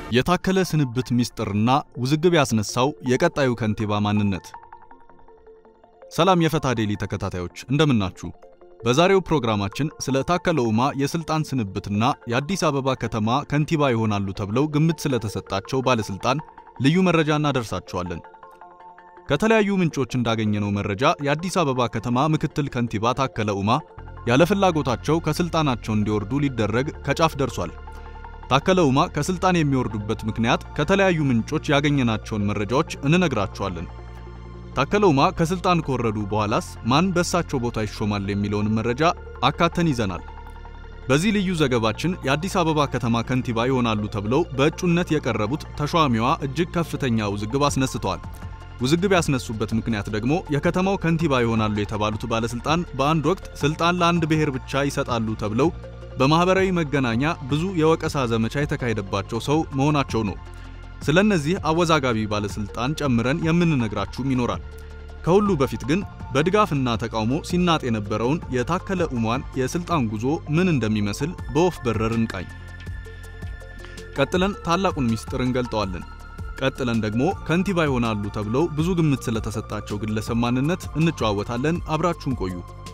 የታከለ ስንብት ሚስጥርና ውዝግብ ያስነሳው የቀጣዩ ከንቲባ ማንነት። ሰላም የፈታ ዴሊ ተከታታዮች እንደምናችሁ። በዛሬው ፕሮግራማችን ስለ ታከለ ኡማ የስልጣን ስንብትና የአዲስ አበባ ከተማ ከንቲባ ይሆናሉ ተብለው ግምት ስለተሰጣቸው ባለስልጣን ልዩ መረጃ እናደርሳችኋለን። ከተለያዩ ምንጮች እንዳገኘነው መረጃ የአዲስ አበባ ከተማ ምክትል ከንቲባ ታከለ ኡማ ያለ ፍላጎታቸው ከስልጣናቸው እንዲወርዱ ሊደረግ ከጫፍ ደርሷል። ታከለ ኡማ ከስልጣን የሚወርዱበት ምክንያት ከተለያዩ ምንጮች ያገኘናቸውን መረጃዎች እንነግራችኋለን። ታከለ ኡማ ከስልጣን ከወረዱ በኋላስ ማን በእሳቸው ቦታ ይሾማል የሚለውን መረጃ አካተን ይዘናል። በዚህ ልዩ ዘገባችን የአዲስ አበባ ከተማ ከንቲባ ይሆናሉ ተብለው በእጩነት የቀረቡት ተሿሚዋ እጅግ ከፍተኛ ውዝግብ አስነስተዋል። ውዝግብ ያስነሱበት ምክንያት ደግሞ የከተማው ከንቲባ ይሆናሉ የተባሉት ባለስልጣን በአንድ ወቅት ስልጣን ለአንድ ብሔር ብቻ ይሰጣሉ ተብለው በማህበራዊ መገናኛ ብዙ የወቀሳ ዘመቻ የተካሄደባቸው ሰው መሆናቸው ነው። ስለነዚህ አወዛጋቢ ባለስልጣን ጨምረን የምንነግራችሁም ይኖራል። ከሁሉ በፊት ግን በድጋፍና ተቃውሞ ሲናጥ የነበረውን የታከለ ኡማን የስልጣን ጉዞ ምን እንደሚመስል በወፍ በረር እንቃኝ። ቀጥለን ታላቁን ሚስጥር እንገልጠዋለን። ቀጥለን ደግሞ ከንቲባ ይሆናሉ ተብለው ብዙ ግምት ስለተሰጣቸው ግለሰብ ማንነት እንጨዋወታለን። አብራችሁን ቆዩ።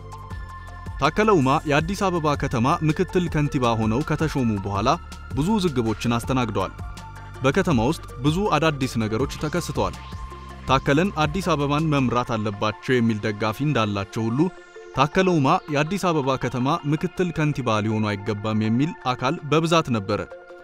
ታከለ ኡማ የአዲስ አበባ ከተማ ምክትል ከንቲባ ሆነው ከተሾሙ በኋላ ብዙ ውዝግቦችን አስተናግደዋል። በከተማ ውስጥ ብዙ አዳዲስ ነገሮች ተከስተዋል። ታከለን አዲስ አበባን መምራት አለባቸው የሚል ደጋፊ እንዳላቸው ሁሉ ታከለ ኡማ የአዲስ አበባ ከተማ ምክትል ከንቲባ ሊሆኑ አይገባም የሚል አካል በብዛት ነበረ።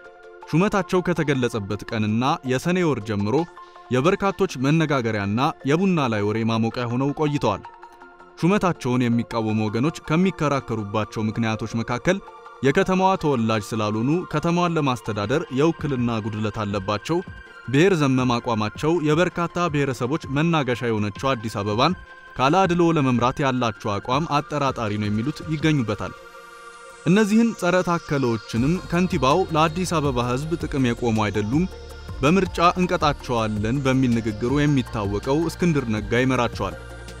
ሹመታቸው ከተገለጸበት ቀንና የሰኔ ወር ጀምሮ የበርካቶች መነጋገሪያና የቡና ላይ ወሬ ማሞቂያ ሆነው ቆይተዋል። ሹመታቸውን የሚቃወሙ ወገኖች ከሚከራከሩባቸው ምክንያቶች መካከል የከተማዋ ተወላጅ ስላልሆኑ ከተማዋን ለማስተዳደር የውክልና ጉድለት አለባቸው፣ ብሔር ዘመም አቋማቸው የበርካታ ብሔረሰቦች መናገሻ የሆነችው አዲስ አበባን ካለ አድሎ ለመምራት ያላቸው አቋም አጠራጣሪ ነው የሚሉት ይገኙበታል። እነዚህን ጸረ ታከለዎችንም ከንቲባው ለአዲስ አበባ ሕዝብ ጥቅም የቆሙ አይደሉም፣ በምርጫ እንቀጣቸዋለን በሚል ንግግሩ የሚታወቀው እስክንድር ነጋ ይመራቸዋል።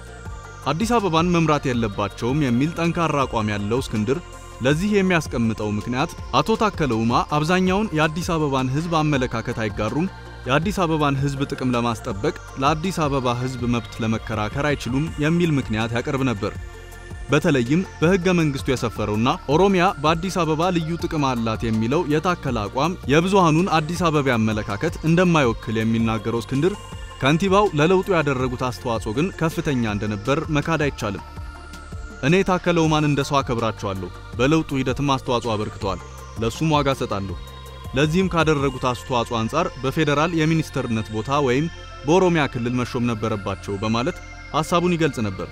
አዲስ አበባን መምራት የለባቸውም የሚል ጠንካራ አቋም ያለው እስክንድር ለዚህ የሚያስቀምጠው ምክንያት አቶ ታከለ ኡማ አብዛኛውን የአዲስ አበባን ሕዝብ አመለካከት አይጋሩም፣ የአዲስ አበባን ሕዝብ ጥቅም ለማስጠበቅ ለአዲስ አበባ ሕዝብ መብት ለመከራከር አይችሉም የሚል ምክንያት ያቀርብ ነበር። በተለይም በሕገ መንግሥቱ የሰፈረውና ኦሮሚያ በአዲስ አበባ ልዩ ጥቅም አላት የሚለው የታከለ አቋም የብዙሃኑን አዲስ አበባ አመለካከት እንደማይወክል የሚናገረው እስክንድር ከንቲባው ለለውጡ ያደረጉት አስተዋጽኦ ግን ከፍተኛ እንደነበር መካድ አይቻልም። እኔ ታከለ ኡማን እንደ ሰው አከብራቸዋለሁ፣ በለውጡ ሂደትም አስተዋጽኦ አበርክተዋል፣ ለሱም ዋጋ ሰጣለሁ። ለዚህም ካደረጉት አስተዋጽኦ አንጻር በፌዴራል የሚኒስትርነት ቦታ ወይም በኦሮሚያ ክልል መሾም ነበረባቸው በማለት ሐሳቡን ይገልጽ ነበር።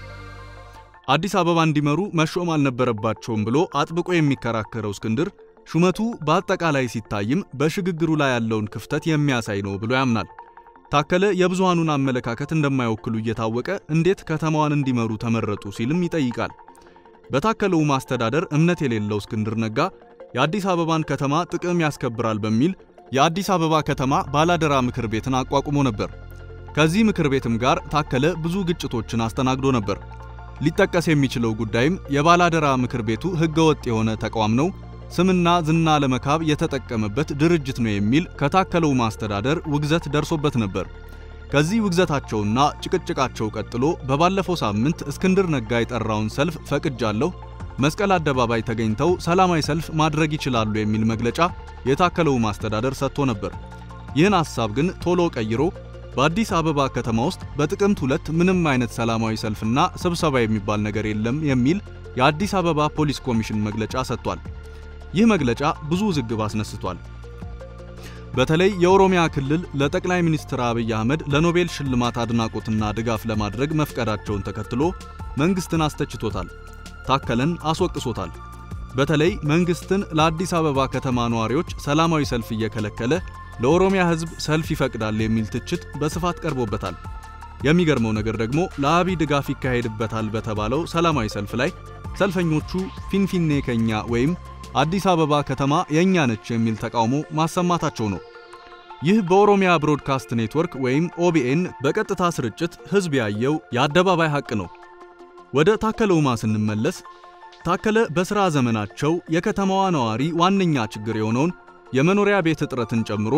አዲስ አበባ እንዲመሩ መሾም አልነበረባቸውም ብሎ አጥብቆ የሚከራከረው እስክንድር ሹመቱ በአጠቃላይ ሲታይም በሽግግሩ ላይ ያለውን ክፍተት የሚያሳይ ነው ብሎ ያምናል። ታከለ የብዙሃኑን አመለካከት እንደማይወክሉ እየታወቀ እንዴት ከተማዋን እንዲመሩ ተመረጡ ሲልም ይጠይቃል። በታከለ ኡማ አስተዳደር እምነት የሌለው እስክንድር ነጋ የአዲስ አበባን ከተማ ጥቅም ያስከብራል በሚል የአዲስ አበባ ከተማ ባላደራ ምክር ቤትን አቋቁሞ ነበር። ከዚህ ምክር ቤትም ጋር ታከለ ብዙ ግጭቶችን አስተናግዶ ነበር። ሊጠቀስ የሚችለው ጉዳይም የባላደራ ምክር ቤቱ ሕገወጥ የሆነ ተቋም ነው ስምና ዝና ለመካብ የተጠቀመበት ድርጅት ነው የሚል ከታከለ ኡማ አስተዳደር ውግዘት ደርሶበት ነበር። ከዚህ ውግዘታቸውና ጭቅጭቃቸው ቀጥሎ በባለፈው ሳምንት እስክንድር ነጋ የጠራውን ሰልፍ ፈቅጃለሁ፣ መስቀል አደባባይ ተገኝተው ሰላማዊ ሰልፍ ማድረግ ይችላሉ የሚል መግለጫ የታከለ ኡማ አስተዳደር ሰጥቶ ነበር። ይህን ሐሳብ ግን ቶሎ ቀይሮ በአዲስ አበባ ከተማ ውስጥ በጥቅምት ሁለት ምንም አይነት ሰላማዊ ሰልፍና ስብሰባ የሚባል ነገር የለም የሚል የአዲስ አበባ ፖሊስ ኮሚሽን መግለጫ ሰጥቷል። ይህ መግለጫ ብዙ ውዝግብ አስነስቷል። በተለይ የኦሮሚያ ክልል ለጠቅላይ ሚኒስትር አብይ አህመድ ለኖቤል ሽልማት አድናቆትና ድጋፍ ለማድረግ መፍቀዳቸውን ተከትሎ መንግስትን አስተችቶታል፣ ታከለን አስወቅሶታል። በተለይ መንግስትን ለአዲስ አበባ ከተማ ነዋሪዎች ሰላማዊ ሰልፍ እየከለከለ ለኦሮሚያ ሕዝብ ሰልፍ ይፈቅዳል የሚል ትችት በስፋት ቀርቦበታል። የሚገርመው ነገር ደግሞ ለአብይ ድጋፍ ይካሄድበታል በተባለው ሰላማዊ ሰልፍ ላይ ሰልፈኞቹ ፊንፊኔ ከኛ ወይም አዲስ አበባ ከተማ የኛ ነች የሚል ተቃውሞ ማሰማታቸው ነው። ይህ በኦሮሚያ ብሮድካስት ኔትወርክ ወይም ኦቢኤን በቀጥታ ስርጭት ህዝብ ያየው የአደባባይ ሐቅ ነው። ወደ ታከለ ኡማ ስንመለስ ታከለ በሥራ ዘመናቸው የከተማዋ ነዋሪ ዋነኛ ችግር የሆነውን የመኖሪያ ቤት እጥረትን ጨምሮ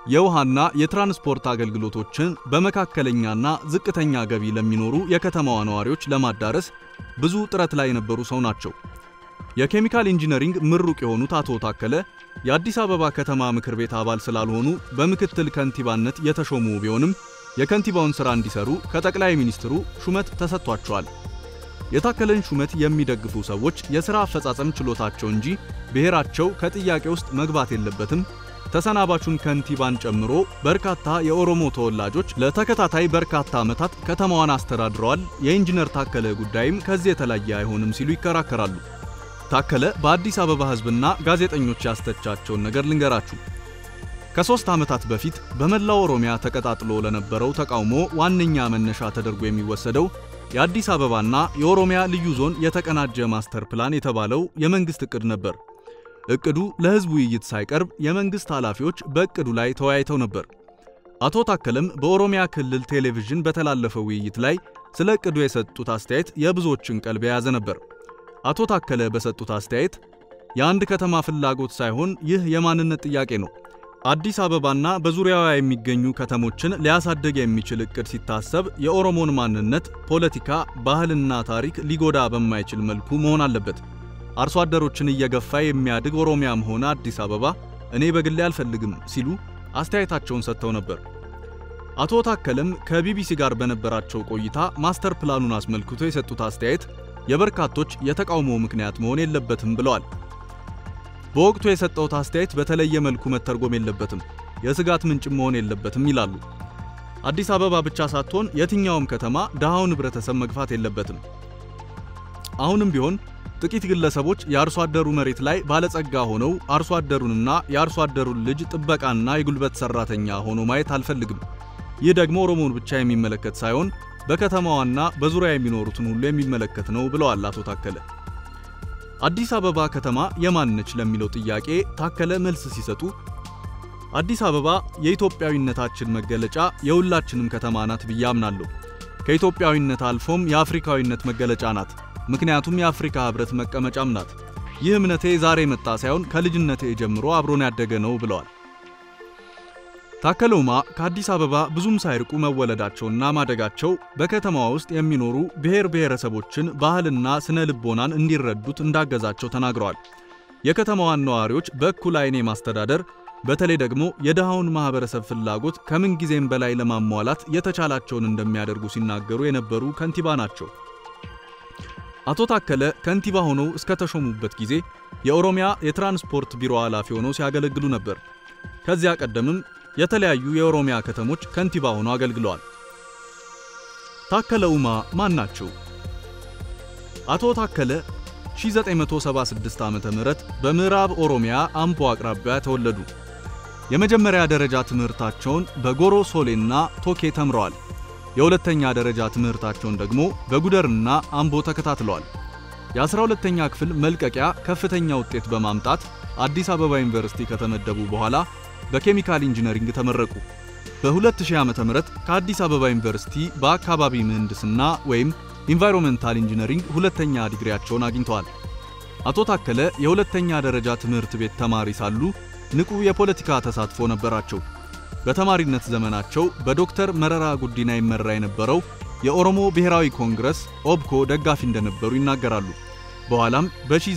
የውሃና የትራንስፖርት አገልግሎቶችን በመካከለኛና ዝቅተኛ ገቢ ለሚኖሩ የከተማዋ ነዋሪዎች ለማዳረስ ብዙ ጥረት ላይ የነበሩ ሰው ናቸው። የኬሚካል ኢንጂነሪንግ ምሩቅ የሆኑት አቶ ታከለ የአዲስ አበባ ከተማ ምክር ቤት አባል ስላልሆኑ በምክትል ከንቲባነት የተሾሙ ቢሆንም የከንቲባውን ሥራ እንዲሰሩ ከጠቅላይ ሚኒስትሩ ሹመት ተሰጥቷቸዋል። የታከለን ሹመት የሚደግፉ ሰዎች የሥራ አፈጻጸም ችሎታቸው እንጂ ብሔራቸው ከጥያቄ ውስጥ መግባት የለበትም ተሰናባቹን ከንቲባን ጨምሮ በርካታ የኦሮሞ ተወላጆች ለተከታታይ በርካታ ዓመታት ከተማዋን አስተዳድረዋል። የኢንጂነር ታከለ ጉዳይም ከዚህ የተለየ አይሆንም ሲሉ ይከራከራሉ። ታከለ በአዲስ አበባ ሕዝብና ጋዜጠኞች ያስተቻቸውን ነገር ልንገራችሁ። ከሦስት ዓመታት በፊት በመላው ኦሮሚያ ተቀጣጥሎ ለነበረው ተቃውሞ ዋነኛ መነሻ ተደርጎ የሚወሰደው የአዲስ አበባና የኦሮሚያ ልዩ ዞን የተቀናጀ ማስተር ፕላን የተባለው የመንግሥት ዕቅድ ነበር። እቅዱ ለሕዝብ ውይይት ሳይቀርብ የመንግሥት ኃላፊዎች በእቅዱ ላይ ተወያይተው ነበር። አቶ ታከለም በኦሮሚያ ክልል ቴሌቪዥን በተላለፈው ውይይት ላይ ስለ እቅዱ የሰጡት አስተያየት የብዙዎችን ቀልብ የያዘ ነበር። አቶ ታከለ በሰጡት አስተያየት የአንድ ከተማ ፍላጎት ሳይሆን ይህ የማንነት ጥያቄ ነው። አዲስ አበባና በዙሪያዋ የሚገኙ ከተሞችን ሊያሳድግ የሚችል እቅድ ሲታሰብ የኦሮሞን ማንነት፣ ፖለቲካ፣ ባህልና ታሪክ ሊጎዳ በማይችል መልኩ መሆን አለበት። አርሶ አደሮችን እየገፋ የሚያድግ ኦሮሚያም ሆነ አዲስ አበባ እኔ በግሌ አልፈልግም ሲሉ አስተያየታቸውን ሰጥተው ነበር። አቶ ታከለም ከቢቢሲ ጋር በነበራቸው ቆይታ ማስተር ፕላኑን አስመልክቶ የሰጡት አስተያየት የበርካቶች የተቃውሞ ምክንያት መሆን የለበትም ብለዋል። በወቅቱ የሰጠውት አስተያየት በተለየ መልኩ መተርጎም የለበትም፣ የስጋት ምንጭ መሆን የለበትም ይላሉ። አዲስ አበባ ብቻ ሳትሆን የትኛውም ከተማ ድሃውን ህብረተሰብ መግፋት የለበትም። አሁንም ቢሆን ጥቂት ግለሰቦች የአርሶ አደሩ መሬት ላይ ባለጸጋ ሆነው አርሶ አደሩንና የአርሶ አደሩን ልጅ ጥበቃና የጉልበት ሰራተኛ ሆኖ ማየት አልፈልግም። ይህ ደግሞ ኦሮሞን ብቻ የሚመለከት ሳይሆን በከተማዋና በዙሪያ የሚኖሩትን ሁሉ የሚመለከት ነው ብለዋል አቶ ታከለ። አዲስ አበባ ከተማ የማን ነች ለሚለው ጥያቄ ታከለ መልስ ሲሰጡ አዲስ አበባ የኢትዮጵያዊነታችን መገለጫ የሁላችንም ከተማ ናት ብዬ አምናለሁ። ከኢትዮጵያዊነት አልፎም የአፍሪካዊነት መገለጫ ናት። ምክንያቱም የአፍሪካ ህብረት መቀመጫም ናት። ይህ እምነቴ ዛሬ መጣ ሳይሆን ከልጅነቴ ጀምሮ አብሮን ያደገ ነው ብለዋል። ታከለ ኡማ ከአዲስ አበባ ብዙም ሳይርቁ መወለዳቸውና ማደጋቸው በከተማዋ ውስጥ የሚኖሩ ብሔር ብሔረሰቦችን ባህልና ስነ ልቦናን እንዲረዱት እንዳገዛቸው ተናግረዋል። የከተማዋን ነዋሪዎች በእኩል ዓይን ማስተዳደር በተለይ ደግሞ የድሃውን ማህበረሰብ ፍላጎት ከምን ጊዜም በላይ ለማሟላት የተቻላቸውን እንደሚያደርጉ ሲናገሩ የነበሩ ከንቲባ ናቸው። አቶ ታከለ ከንቲባ ሆነው እስከ ተሾሙበት ጊዜ የኦሮሚያ የትራንስፖርት ቢሮ ኃላፊ ሆነው ሲያገለግሉ ነበር። ከዚያ ቀደምም የተለያዩ የኦሮሚያ ከተሞች ከንቲባ ሆነው አገልግለዋል። ታከለ ኡማ ማን ናቸው? አቶ ታከለ 1976 ዓመተ ምህረት በምዕራብ ኦሮሚያ አምቦ አቅራቢያ ተወለዱ። የመጀመሪያ ደረጃ ትምህርታቸውን በጎሮ ሶሌና ቶኬ ተምረዋል። የሁለተኛ ደረጃ ትምህርታቸውን ደግሞ በጉደርና አምቦ ተከታትለዋል። የ12ኛ ክፍል መልቀቂያ ከፍተኛ ውጤት በማምጣት አዲስ አበባ ዩኒቨርሲቲ ከተመደቡ በኋላ በኬሚካል ኢንጂነሪንግ ተመረቁ። በ2000 ዓ.ም ከአዲስ አበባ ዩኒቨርሲቲ በአካባቢ ምህንድስና ወይም ኢንቫይሮንመንታል ኢንጂነሪንግ ሁለተኛ ዲግሪያቸውን አግኝተዋል። አቶ ታከለ የሁለተኛ ደረጃ ትምህርት ቤት ተማሪ ሳሉ ንቁ የፖለቲካ ተሳትፎ ነበራቸው። በተማሪነት ዘመናቸው በዶክተር መረራ ጉዲና ይመራ የነበረው የኦሮሞ ብሔራዊ ኮንግረስ ኦብኮ ደጋፊ እንደነበሩ ይናገራሉ። በኋላም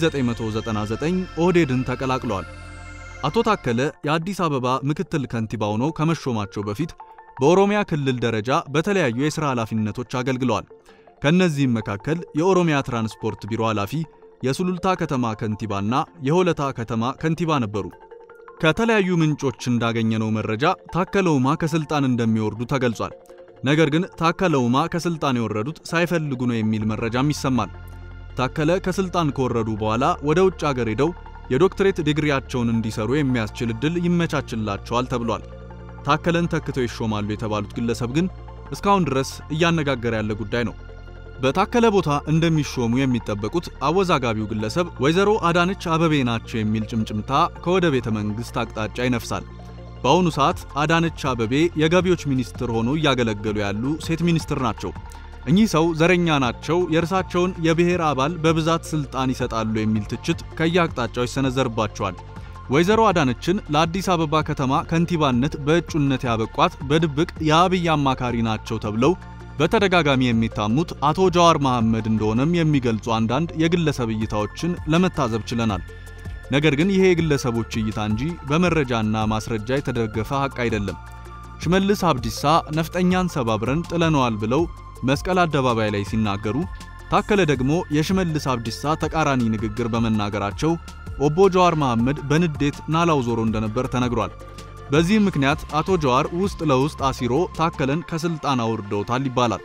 በ1999 ኦህዴድን ተቀላቅለዋል። አቶ ታከለ የአዲስ አበባ ምክትል ከንቲባ ሆነው ከመሾማቸው በፊት በኦሮሚያ ክልል ደረጃ በተለያዩ የሥራ ኃላፊነቶች አገልግለዋል። ከእነዚህም መካከል የኦሮሚያ ትራንስፖርት ቢሮ ኃላፊ፣ የሱሉልታ ከተማ ከንቲባና የሆለታ ከተማ ከንቲባ ነበሩ። ከተለያዩ ምንጮች እንዳገኘነው መረጃ ታከለ ኡማ ከስልጣን እንደሚወርዱ ተገልጿል። ነገር ግን ታከለ ኡማ ከስልጣን የወረዱት ሳይፈልጉ ነው የሚል መረጃም ይሰማል። ታከለ ከስልጣን ከወረዱ በኋላ ወደ ውጭ አገር ሄደው የዶክትሬት ዲግሪያቸውን እንዲሰሩ የሚያስችል ዕድል ይመቻችላቸዋል ተብሏል። ታከለን ተክተው ይሾማሉ የተባሉት ግለሰብ ግን እስካሁን ድረስ እያነጋገረ ያለ ጉዳይ ነው። በታከለ ቦታ እንደሚሾሙ የሚጠበቁት አወዛጋቢው ግለሰብ ወይዘሮ አዳነች አበቤ ናቸው የሚል ጭምጭምታ ከወደ ቤተ መንግሥት አቅጣጫ ይነፍሳል። በአሁኑ ሰዓት አዳነች አበቤ የገቢዎች ሚኒስትር ሆነው እያገለገሉ ያሉ ሴት ሚኒስትር ናቸው። እኚህ ሰው ዘረኛ ናቸው፣ የእርሳቸውን የብሔር አባል በብዛት ስልጣን ይሰጣሉ የሚል ትችት ከየአቅጣጫው ይሰነዘርባቸዋል። ወይዘሮ አዳነችን ለአዲስ አበባ ከተማ ከንቲባነት በእጩነት ያበቋት በድብቅ የአብይ አማካሪ ናቸው ተብለው በተደጋጋሚ የሚታሙት አቶ ጀዋር መሐመድ እንደሆነም የሚገልጹ አንዳንድ የግለሰብ እይታዎችን ለመታዘብ ችለናል። ነገር ግን ይሄ የግለሰቦች እይታ እንጂ በመረጃና ማስረጃ የተደገፈ ሐቅ አይደለም። ሽመልስ አብዲሳ ነፍጠኛን ሰባብረን ጥለነዋል ብለው መስቀል አደባባይ ላይ ሲናገሩ፣ ታከለ ደግሞ የሽመልስ አብዲሳ ተቃራኒ ንግግር በመናገራቸው ኦቦ ጀዋር መሐመድ በንዴት ናላው ዞሮ እንደነበር ተነግሯል። በዚህም ምክንያት አቶ ጀዋር ውስጥ ለውስጥ አሲሮ ታከለን ከስልጣን አውርደውታል ይባላል።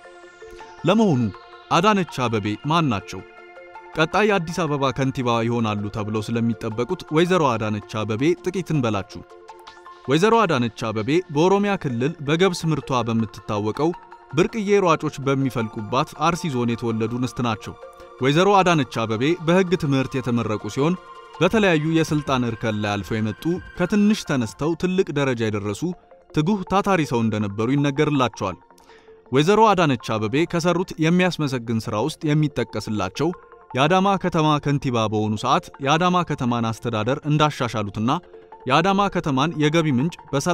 ለመሆኑ አዳነች አበቤ ማን ናቸው? ቀጣይ የአዲስ አበባ ከንቲባ ይሆናሉ ተብለው ስለሚጠበቁት ወይዘሮ አዳነች አበቤ ጥቂት እንበላችሁ። ወይዘሮ አዳነች አበቤ በኦሮሚያ ክልል በገብስ ምርቷ በምትታወቀው ብርቅዬ ሯጮች በሚፈልቁባት አርሲ ዞን የተወለዱ እንስት ናቸው። ወይዘሮ አዳነች አበቤ በሕግ ትምህርት የተመረቁ ሲሆን በተለያዩ የስልጣን እርከን ላይ አልፈው የመጡ ከትንሽ ተነስተው ትልቅ ደረጃ የደረሱ ትጉህ ታታሪ ሰው እንደነበሩ ይነገርላቸዋል። ወይዘሮ አዳነች አበቤ ከሰሩት የሚያስመሰግን ሥራ ውስጥ የሚጠቀስላቸው የአዳማ ከተማ ከንቲባ በሆኑ ሰዓት የአዳማ ከተማን አስተዳደር እንዳሻሻሉትና የአዳማ ከተማን የገቢ ምንጭ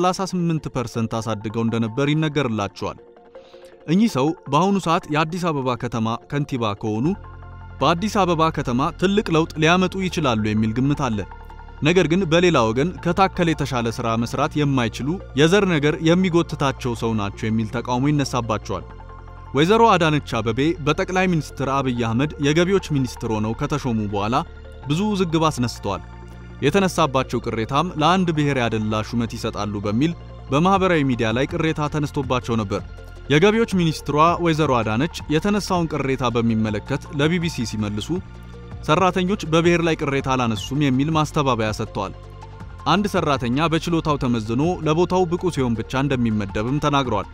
በ38% አሳድገው እንደነበር ይነገርላቸዋል። እኚህ ሰው በአሁኑ ሰዓት የአዲስ አበባ ከተማ ከንቲባ ከሆኑ በአዲስ አበባ ከተማ ትልቅ ለውጥ ሊያመጡ ይችላሉ የሚል ግምት አለ። ነገር ግን በሌላ ወገን ከታከለ የተሻለ ሥራ መስራት የማይችሉ የዘር ነገር የሚጎትታቸው ሰው ናቸው የሚል ተቃውሞ ይነሳባቸዋል። ወይዘሮ አዳነች አበቤ በጠቅላይ ሚኒስትር አብይ አህመድ የገቢዎች ሚኒስትር ሆነው ከተሾሙ በኋላ ብዙ ውዝግብ አስነስተዋል። የተነሳባቸው ቅሬታም ለአንድ ብሔር ያደላ ሹመት ይሰጣሉ በሚል በማኅበራዊ ሚዲያ ላይ ቅሬታ ተነስቶባቸው ነበር። የገቢዎች ሚኒስትሯ ወይዘሮ አዳነች የተነሳውን ቅሬታ በሚመለከት ለቢቢሲ ሲመልሱ ሰራተኞች በብሔር ላይ ቅሬታ አላነሱም የሚል ማስተባበያ ሰጥተዋል። አንድ ሰራተኛ በችሎታው ተመዝኖ ለቦታው ብቁ ሲሆን ብቻ እንደሚመደብም ተናግረዋል።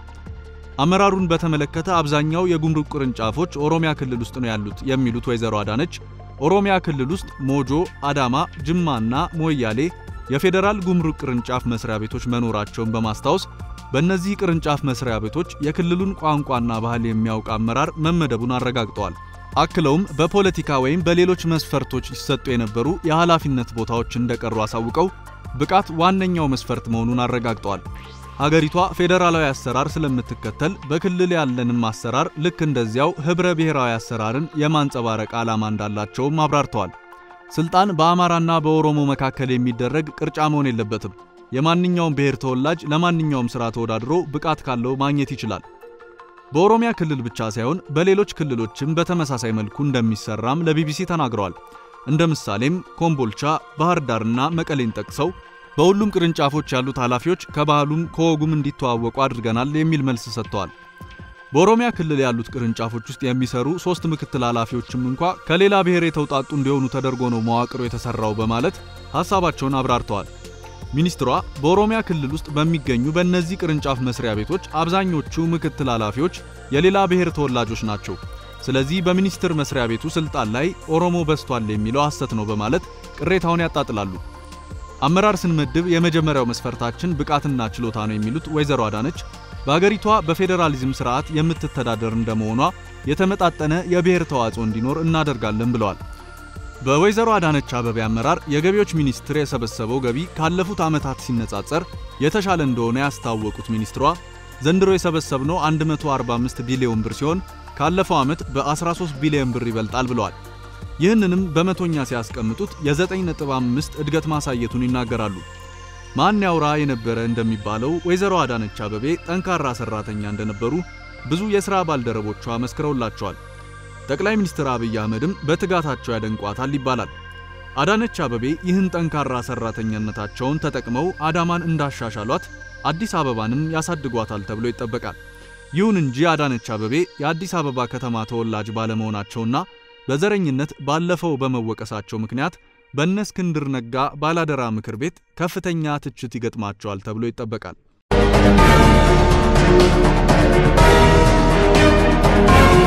አመራሩን በተመለከተ አብዛኛው የጉምሩክ ቅርንጫፎች ኦሮሚያ ክልል ውስጥ ነው ያሉት የሚሉት ወይዘሮ አዳነች ኦሮሚያ ክልል ውስጥ ሞጆ፣ አዳማ፣ ጅማና ሞያሌ የፌዴራል ጉምሩክ ቅርንጫፍ መስሪያ ቤቶች መኖራቸውን በማስታወስ በእነዚህ ቅርንጫፍ መስሪያ ቤቶች የክልሉን ቋንቋና ባህል የሚያውቅ አመራር መመደቡን አረጋግጠዋል። አክለውም በፖለቲካ ወይም በሌሎች መስፈርቶች ይሰጡ የነበሩ የኃላፊነት ቦታዎች እንደቀሩ አሳውቀው ብቃት ዋነኛው መስፈርት መሆኑን አረጋግጠዋል። ሀገሪቷ ፌዴራላዊ አሰራር ስለምትከተል በክልል ያለንም አሰራር ልክ እንደዚያው ህብረ ብሔራዊ አሰራርን የማንጸባረቅ ዓላማ እንዳላቸውም አብራርተዋል። ስልጣን በአማራና በኦሮሞ መካከል የሚደረግ ቅርጫ መሆን የለበትም። የማንኛውም ብሔር ተወላጅ ለማንኛውም ሥራ ተወዳድሮ ብቃት ካለው ማግኘት ይችላል። በኦሮሚያ ክልል ብቻ ሳይሆን በሌሎች ክልሎችም በተመሳሳይ መልኩ እንደሚሰራም ለቢቢሲ ተናግረዋል። እንደ ምሳሌም ኮምቦልቻ፣ ባህር ዳርና መቀሌን ጠቅሰው በሁሉም ቅርንጫፎች ያሉት ኃላፊዎች ከባህሉም ከወጉም እንዲተዋወቁ አድርገናል የሚል መልስ ሰጥተዋል። በኦሮሚያ ክልል ያሉት ቅርንጫፎች ውስጥ የሚሰሩ ሶስት ምክትል ኃላፊዎችም እንኳ ከሌላ ብሔር የተውጣጡ እንዲሆኑ ተደርጎ ነው መዋቅሩ የተሰራው በማለት ሐሳባቸውን አብራርተዋል። ሚኒስትሯ በኦሮሚያ ክልል ውስጥ በሚገኙ በእነዚህ ቅርንጫፍ መስሪያ ቤቶች አብዛኞቹ ምክትል ኃላፊዎች የሌላ ብሔር ተወላጆች ናቸው። ስለዚህ በሚኒስቴር መስሪያ ቤቱ ስልጣን ላይ ኦሮሞ በዝቷል የሚለው ሐሰት ነው በማለት ቅሬታውን ያጣጥላሉ። አመራር ስንመድብ የመጀመሪያው መስፈርታችን ብቃትና ችሎታ ነው የሚሉት ወይዘሮ አዳነች በአገሪቷ በፌዴራሊዝም ስርዓት የምትተዳደር እንደመሆኗ የተመጣጠነ የብሔር ተዋጽኦ እንዲኖር እናደርጋለን ብለዋል። በወይዘሮ አዳነች አበቤ አመራር የገቢዎች ሚኒስቴር የሰበሰበው ገቢ ካለፉት ዓመታት ሲነጻጸር የተሻለ እንደሆነ ያስታወቁት ሚኒስትሯ ዘንድሮ የሰበሰብነው 145 ቢሊዮን ብር ሲሆን ካለፈው ዓመት በ13 ቢሊዮን ብር ይበልጣል ብለዋል። ይህንንም በመቶኛ ሲያስቀምጡት የ9.5 እድገት ማሳየቱን ይናገራሉ። ማን ያውራ የነበረ እንደሚባለው ወይዘሮ አዳነች አበቤ ጠንካራ ሰራተኛ እንደነበሩ ብዙ የሥራ ባልደረቦቿ መስክረውላቸዋል። ጠቅላይ ሚኒስትር አብይ አህመድም በትጋታቸው ያደንቋታል ይባላል። አዳነች አበቤ ይህን ጠንካራ ሰራተኛነታቸውን ተጠቅመው አዳማን እንዳሻሻሏት አዲስ አበባንም ያሳድጓታል ተብሎ ይጠበቃል። ይሁን እንጂ አዳነች አበቤ የአዲስ አበባ ከተማ ተወላጅ ባለመሆናቸውና በዘረኝነት ባለፈው በመወቀሳቸው ምክንያት በእነ እስክንድር ነጋ ባላደራ ምክር ቤት ከፍተኛ ትችት ይገጥማቸዋል ተብሎ ይጠበቃል።